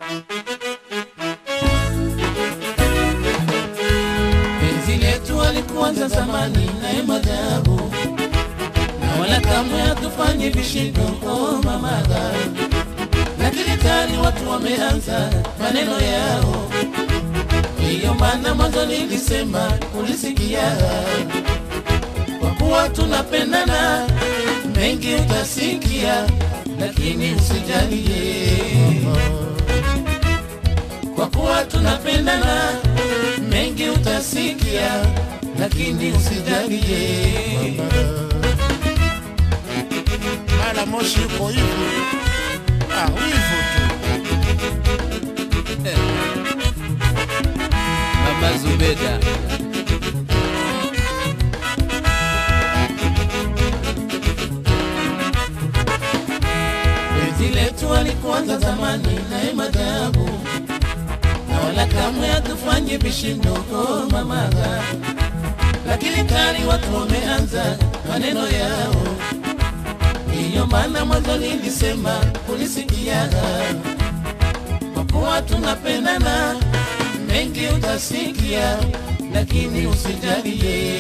Penzi letu alikuanza zamani naye madhabu, na wala kamwe hatufanye vishindo. Oh mamaga, lakini tayari watu wameanza maneno yao. Hiyo maana mwanzo nilisema, ulisikia kwa kuwa tunapendana, mengi utasikia, lakini usijalie kwa kuwa tunapendana, mengi utasikia, lakini usijalie. mara moshi uko hivyo ah, wivu tu Mama Zubeda penzi letu alikuanza zamani naye madhabu, na wala kamwe hatufanye vishindo. Oh mamaga, lakini tayari watu wameanza maneno yao. Ndiyo maana mwanzo nilisema, ulisikia kwa kuwa tunapendana, mengi utasikia, lakini usijalie.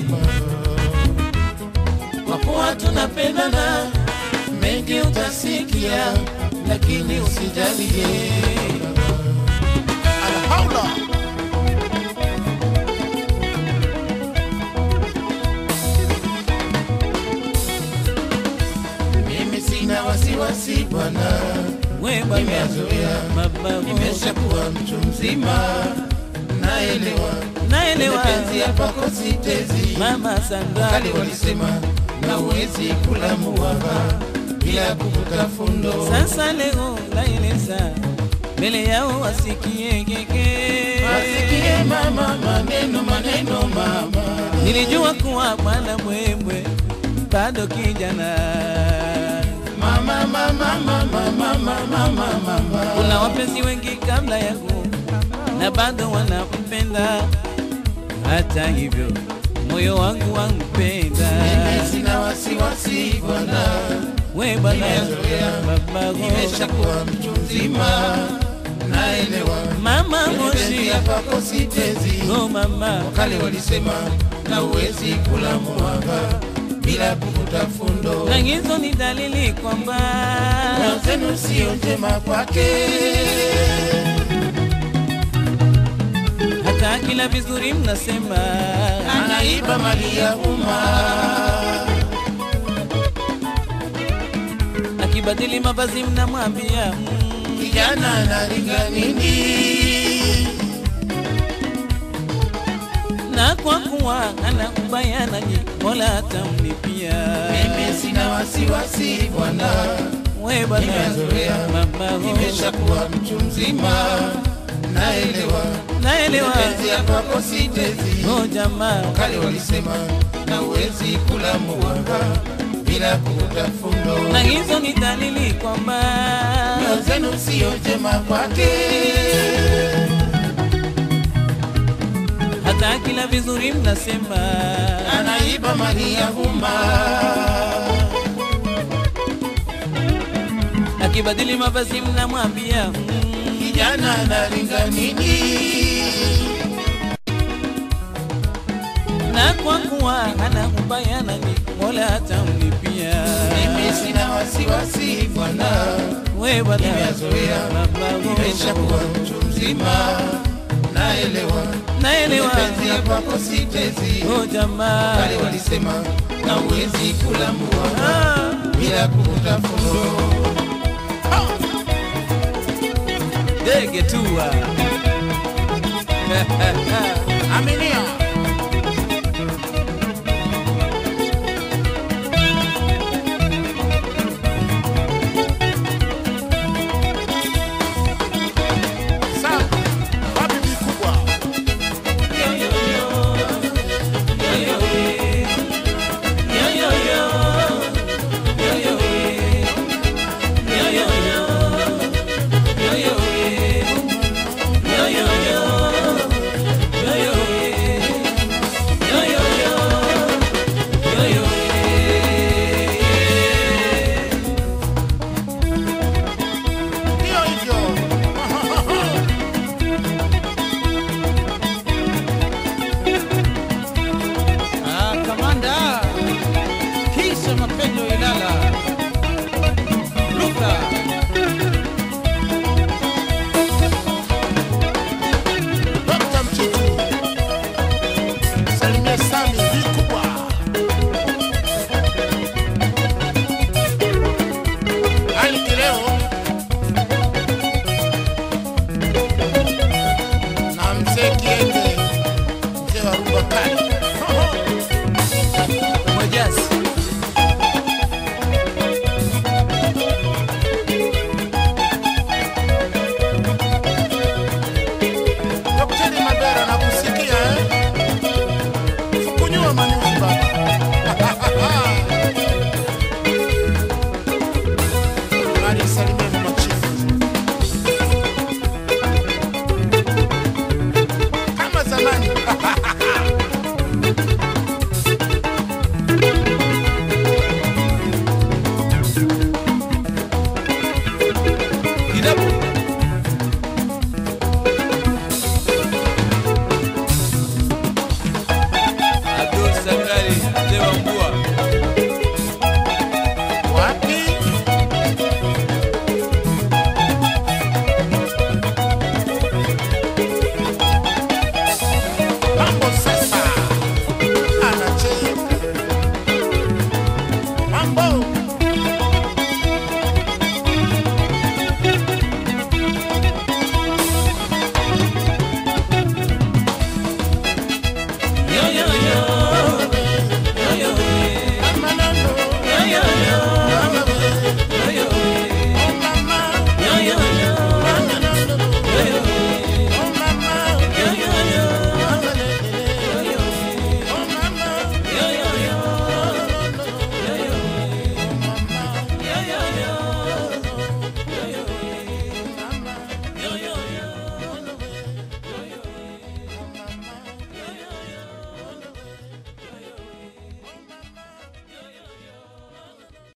Kwa kuwa tunapendana, mengi utasikia, lakini usijalie. alhaula Mimi sina wasiwasi bwana, we bwana nimezoea, mababu nimeshakuwa mtu mzima, naelewa naelewa penzi hapa kositezi mama Sandra kali walisema na uwezi kula muwaba bila kuvuta fundo. sasa leo naeleza mbele yao wasikie keke Wasikie mama maneno maneno mama, nilijua kuwa bwana mwemwe bado kijana mama mama mama mama mama mama. kuna wapenzi wengi kabla yangu na bado wanampenda hata hivyo moyo wangu wampenda Mimi sina wasiwasi bwana, we bwana nimezoea, babago nimeshakuwa mtu mzima, naelewa mama penzi moshi hapa kositezi. oh mama Kale walisema na uwezi kula muwaba bila kuvuta fundo. na hizo ni dalili kwamba Moyo zenu sio njema kwake. hata kila vizuri mnasema anaiba mali ya umma. akibadili mavazi mnamwambia mm, Kijana analinga nini? na kwa kuwa ana ubaya nanyi mola atamlipia Mimi sina wasiwasi bwana, we bwana nimezoea, mama nimeshakuwa mtu mzima, naelewa naelewa penzi ya kwako sitezi. oh jamaa Kale walisema na uwezi kula muwanga bila kuvuta fundo. na hizo ni dalili kwamba Moyo zenu sio njema kwake. hata kila vizuri mnasema anaiba mali ya umma. akibadili mavazi mnamwambia mm, Kijana analinga nini? na kwa kuwa ana ubaya nanyi mola atamlipia Mimi sina wasiwasi bwana, we bwana nimezoea, baba nimeshakuwa mtu mzima, naelewa naelewa penzi ya kwako sitezi. oh jamaa Kale walisema na uwezi kula muwa ah. bila kuvuta fundo. ndege tua aminia